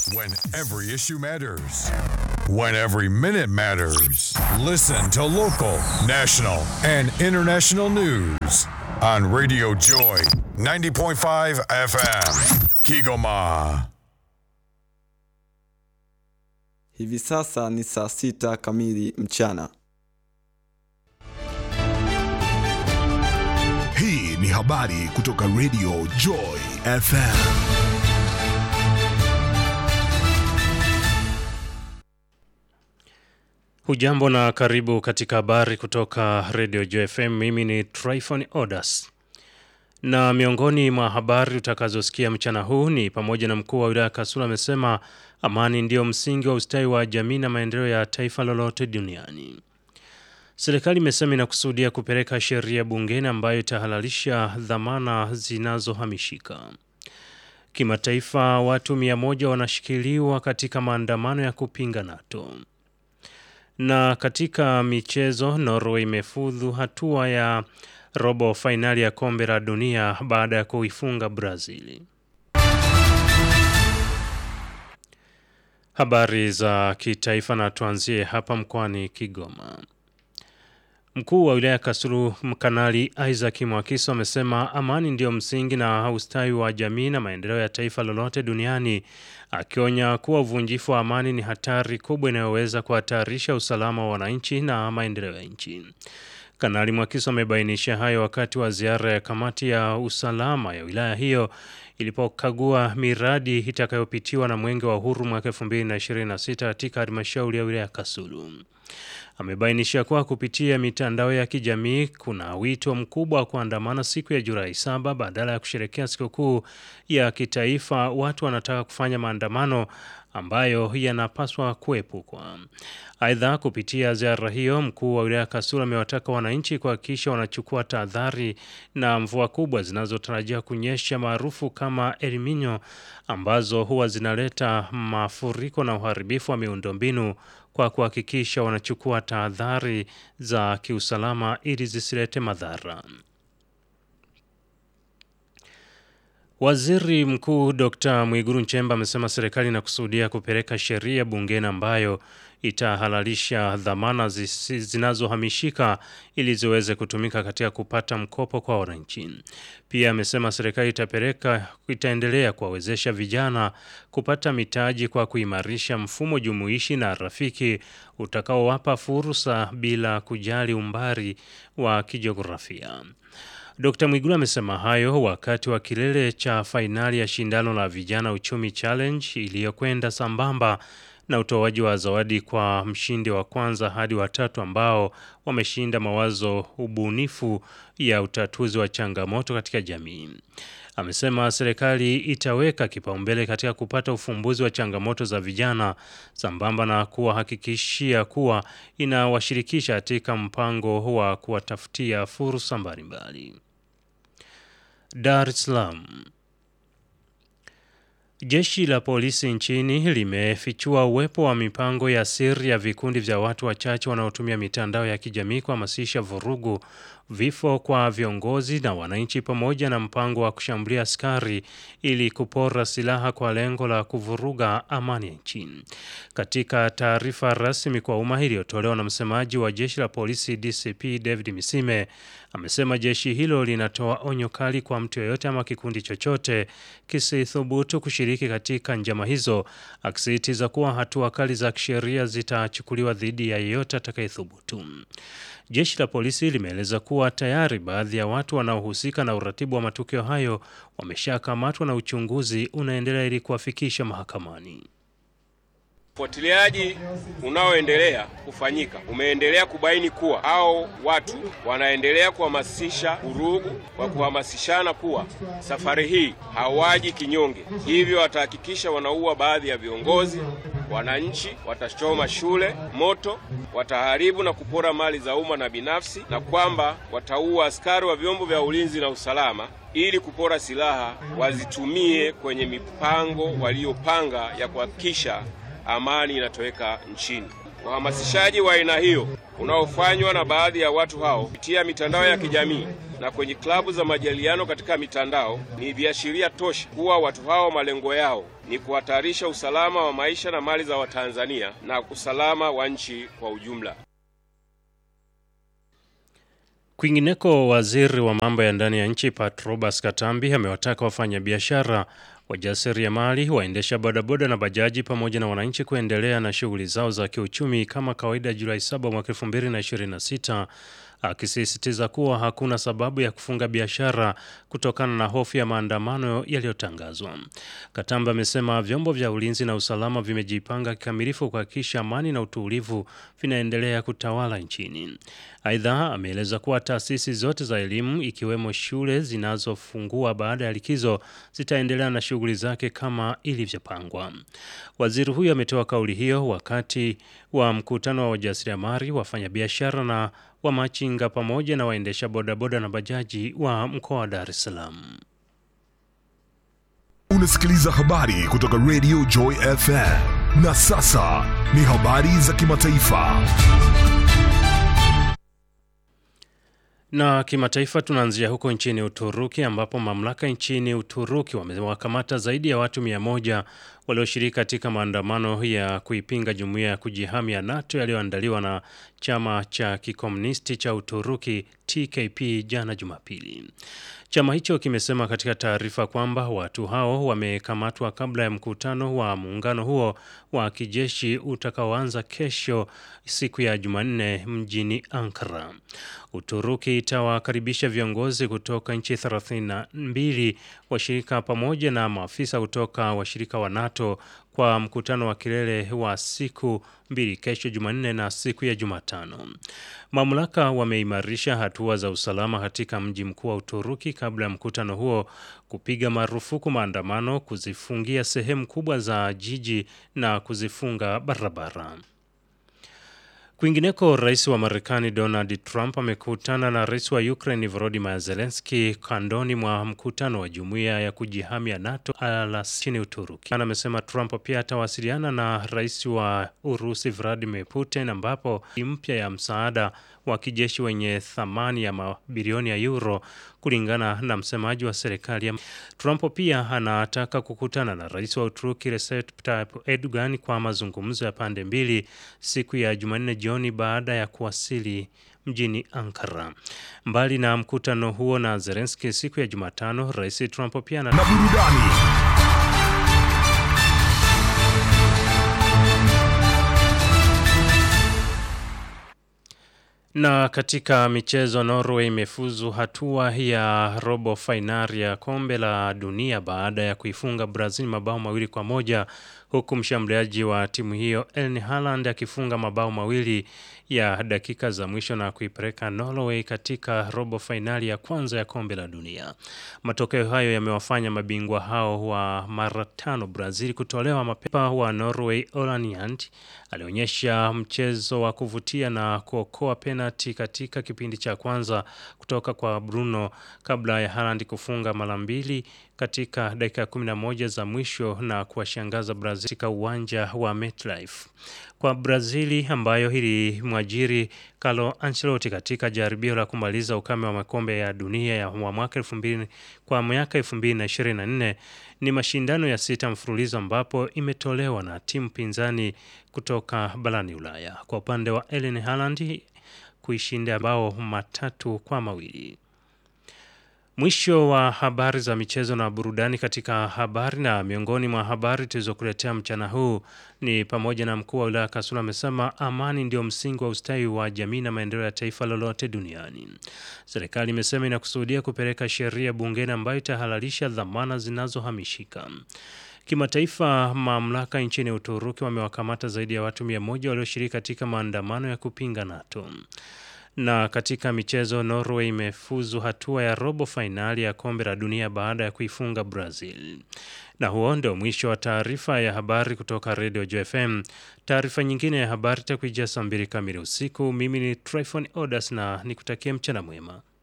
When every issue matters. When every minute matters. Listen to local, national, and international news on Radio Joy 90.5 FM. Kigoma. Hivi sasa ni saa sita kamili mchana. Hii ni habari kutoka Radio Joy FM. Hujambo na karibu katika habari kutoka Radio JFM. Mimi ni Tryphon Odas, na miongoni mwa habari utakazosikia mchana huu ni pamoja na mkuu wa wilaya Kasulu amesema amani ndiyo msingi wa ustawi wa jamii na maendeleo ya taifa lolote duniani. Serikali imesema inakusudia kupeleka sheria bungeni ambayo itahalalisha dhamana zinazohamishika. Kimataifa, watu mia moja wanashikiliwa katika maandamano ya kupinga NATO. Na katika michezo, Norway imefudhu hatua ya robo fainali ya kombe la dunia baada ya kuifunga Brazili. Habari za kitaifa na tuanzie hapa mkoani Kigoma. Mkuu wa wilaya Kasulu Kanali Isaac Mwakiso amesema amani ndiyo msingi na ustawi wa jamii na maendeleo ya taifa lolote duniani, akionya kuwa uvunjifu wa amani ni hatari kubwa inayoweza kuhatarisha usalama wa wananchi na maendeleo ya nchi. Kanali Mwakiso amebainisha hayo wakati wa ziara ya kamati ya usalama ya wilaya hiyo ilipokagua miradi itakayopitiwa na Mwenge wa Uhuru mwaka 2026 katika halmashauri ya wilaya Kasulu. Amebainisha kuwa kupitia mitandao ya kijamii kuna wito mkubwa wa kuandamana siku ya Julai saba badala ya kusherekea sikukuu ya kitaifa. Watu wanataka kufanya maandamano ambayo yanapaswa kuepukwa. Aidha, kupitia ziara hiyo, mkuu wa wilaya Kasulu amewataka wananchi kuhakikisha wanachukua tahadhari na mvua kubwa zinazotarajiwa kunyesha maarufu kama El Nino ambazo huwa zinaleta mafuriko na uharibifu wa miundombinu kwa kuhakikisha wanachukua tahadhari za kiusalama ili zisilete madhara. Waziri Mkuu Dr. Mwiguru Nchemba amesema serikali inakusudia kupeleka sheria bungeni ambayo itahalalisha dhamana zinazohamishika ili ziweze kutumika katika kupata mkopo kwa wananchi. Pia amesema serikali itapeleka itaendelea kuwawezesha vijana kupata mitaji kwa kuimarisha mfumo jumuishi na rafiki utakaowapa fursa bila kujali umbali wa kijiografia. Dr. Mwigulu amesema hayo wakati wa kilele cha fainali ya shindano la vijana uchumi challenge iliyokwenda sambamba na utoaji wa zawadi kwa mshindi wa kwanza hadi watatu ambao wameshinda mawazo ubunifu ya utatuzi wa changamoto katika jamii. Amesema serikali itaweka kipaumbele katika kupata ufumbuzi wa changamoto za vijana sambamba na kuwahakikishia kuwa inawashirikisha katika mpango wa kuwatafutia fursa mbalimbali. Dar es Salaam. Jeshi la polisi nchini limefichua uwepo wa mipango ya siri ya vikundi vya watu wachache wanaotumia mitandao ya kijamii kuhamasisha vurugu, vifo kwa viongozi na wananchi, pamoja na mpango wa kushambulia askari ili kupora silaha kwa lengo la kuvuruga amani ya nchi. Katika taarifa rasmi kwa umma iliyotolewa na msemaji wa jeshi la polisi DCP David Misime amesema jeshi hilo linatoa onyo kali kwa mtu yeyote ama kikundi chochote kisithubutu kushiriki katika njama hizo, akisisitiza kuwa hatua kali za kisheria zitachukuliwa dhidi ya yeyote atakayethubutu. Jeshi la polisi limeeleza kuwa tayari baadhi ya watu wanaohusika na uratibu wa matukio hayo wameshakamatwa na uchunguzi unaendelea ili kuwafikisha mahakamani. Ufuatiliaji unaoendelea kufanyika umeendelea kubaini kuwa hao watu wanaendelea kuhamasisha vurugu kwa kuhamasishana kuwa safari hii hawaji kinyonge, hivyo watahakikisha wanaua baadhi ya viongozi, wananchi, watachoma shule moto, wataharibu na kupora mali za umma na binafsi, na kwamba wataua askari wa vyombo vya ulinzi na usalama ili kupora silaha wazitumie kwenye mipango waliopanga ya kuhakikisha amani inatoweka nchini. Uhamasishaji wa aina hiyo unaofanywa na baadhi ya watu hao kupitia mitandao ya kijamii na kwenye klabu za majadiliano katika mitandao ni viashiria tosha kuwa watu hao malengo yao ni kuhatarisha usalama wa maisha na mali za Watanzania na usalama wa nchi kwa ujumla. Kwingineko, waziri wa mambo ya ndani ya nchi Patrobas Katambi amewataka wafanyabiashara, wajasiriamali, waendesha bodaboda na bajaji pamoja na wananchi kuendelea na shughuli zao za kiuchumi kama kawaida Julai 7 mwaka 2026 akisisitiza kuwa hakuna sababu ya kufunga biashara kutokana na hofu ya maandamano yaliyotangazwa. Katamba amesema vyombo vya ulinzi na usalama vimejipanga kikamilifu kuhakikisha amani na utulivu vinaendelea kutawala nchini. Aidha, ameeleza kuwa taasisi zote za elimu ikiwemo shule zinazofungua baada ya likizo zitaendelea na shughuli zake kama ilivyopangwa. Waziri huyo ametoa kauli hiyo wakati wa mkutano wa wajasiriamali, wafanyabiashara na wa machinga pamoja na waendesha bodaboda na bajaji wa mkoa wa Dar es Salaam. Unasikiliza habari kutoka Radio Joy FM. Na sasa ni habari za kimataifa. Na kimataifa tunaanzia huko nchini Uturuki ambapo mamlaka nchini Uturuki wamewakamata zaidi ya watu mia moja walioshiriki katika maandamano ya kuipinga jumuiya ya kujihami ya NATO yaliyoandaliwa na chama cha kikomunisti cha Uturuki TKP jana Jumapili. Chama hicho kimesema katika taarifa kwamba watu hao wamekamatwa kabla ya mkutano wa muungano huo wa kijeshi utakaoanza kesho siku ya Jumanne mjini Ankara. Uturuki itawakaribisha viongozi kutoka nchi 32 washirika pamoja na maafisa kutoka washirika wa NATO kwa mkutano wa kilele wa siku mbili kesho Jumanne na siku ya Jumatano. Mamlaka wameimarisha hatua za usalama katika mji mkuu wa Uturuki kabla ya mkutano huo kupiga marufuku maandamano, kuzifungia sehemu kubwa za jiji na kuzifunga barabara. Kwingineko, rais wa Marekani Donald Trump amekutana na rais wa Ukraine Volodymyr Zelensky kandoni mwa mkutano wa jumuiya ya kujihami ya NATO alasini Uturuki. Amesema Trump pia atawasiliana na rais wa Urusi Vladimir Putin, ambapo mpya ya msaada wa kijeshi wenye thamani ya mabilioni ya euro kulingana na msemaji wa serikali. Trump pia anataka kukutana na rais wa Uturuki Recep Tayyip Erdogan kwa mazungumzo ya pande mbili siku ya Jumanne jioni baada ya kuwasili mjini Ankara. Mbali na mkutano huo na Zelensky siku ya Jumatano, rais Trump pia na Na burudani. Na katika michezo, Norway imefuzu hatua ya robo fainali ya kombe la dunia baada ya kuifunga Brazil mabao mawili kwa moja huku mshambuliaji wa timu hiyo Erling Haaland akifunga mabao mawili ya dakika za mwisho na kuipeleka Norway katika robo fainali ya kwanza ya kombe la dunia. Matokeo hayo yamewafanya mabingwa hao wa mara tano Brazil kutolewa mapema. Wa Norway Orland alionyesha mchezo wa kuvutia na kuokoa penalti katika kipindi cha kwanza kutoka kwa Bruno kabla ya Haaland kufunga mara mbili katika dakika 11 za mwisho na kuwashangaza Brazil katika uwanja wa MetLife. Kwa Brazili ambayo ilimwajiri Carlo Ancelotti katika jaribio la kumaliza ukame wa makombe ya dunia ya wa mwaka 2000 kwa miaka 2024 ni mashindano ya sita mfululizo ambapo imetolewa na timu pinzani kutoka barani Ulaya. Kwa upande wa Erling Haaland kuishinda bao matatu kwa mawili. Mwisho wa habari za michezo na burudani. Katika habari na miongoni mwa habari tulizokuletea mchana huu ni pamoja na mkuu wa wilaya Kasulu amesema amani ndio msingi wa ustawi wa jamii na maendeleo ya taifa lolote duniani. Serikali imesema inakusudia kupeleka sheria bungeni ambayo itahalalisha dhamana zinazohamishika. Kimataifa, mamlaka nchini Uturuki wamewakamata zaidi ya watu mia moja walioshiriki katika maandamano ya kupinga NATO na katika michezo Norway imefuzu hatua ya robo fainali ya kombe la dunia baada ya kuifunga Brazil. Na huo ndio mwisho wa taarifa ya habari kutoka Radio JFM. Taarifa nyingine ya habari takuijia saa mbili kamili usiku. Mimi ni Tryphon Odas na nikutakia mchana mwema.